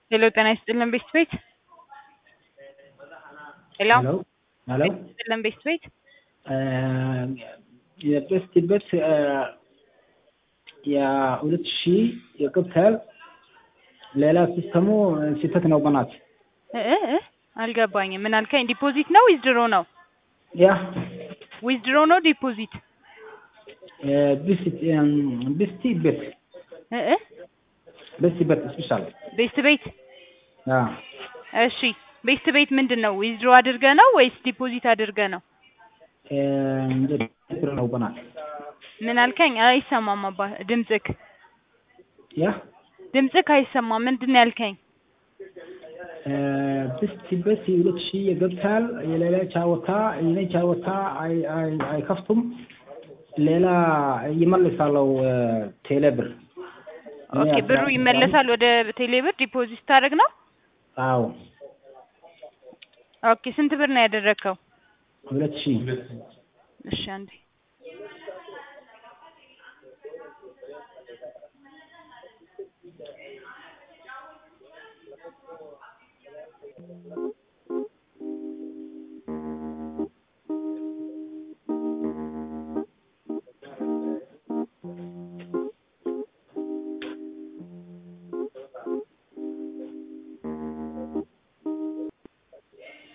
ሄሎ ጤና ይስጥልን ቤስት ቤት ሄሎ ሄሎ ሄሎ ጤና ይስጥልን ቤስት ቤት የቤስት ቤት የሁለት ሺህ የቅብታል ሌላ ሲስተሙ ስህተት ነው በናት እ እ እ አልገባኝም ምን አልከኝ ዲፖዚት ነው ዊዝድሮ ነው ያ ዊዝድሮ ነው ዲፖዚት ቤስት ቤት እ እ ቤስት ቤት ስፔሻል ቤስት ቤት ያ እሺ ቤስት ቤት ምንድን ነው ዊዝድሮ አድርገ ነው ወይስ ዲፖዚት አድርገ ነው ብር ነው በናት ምን አልከኝ አይሰማም አባ ድምፅክ ያ ድምፅክ አይሰማም ምንድን ነው ያልከኝ ቤስት ቤት ሁለት ሺህ የገብታል የሌላ ቻወታ የኔ ቻወታ አይከፍቱም ሌላ ይመልሳለው ቴሌ ብር ኦኬ ብሩ ይመለሳል ወደ ቴሌብር ዲፖዚት ታደርግ ነው አዎ ኦኬ ስንት ብር ነው ያደረግከው ሁለት ሺህ እሺ አንዴ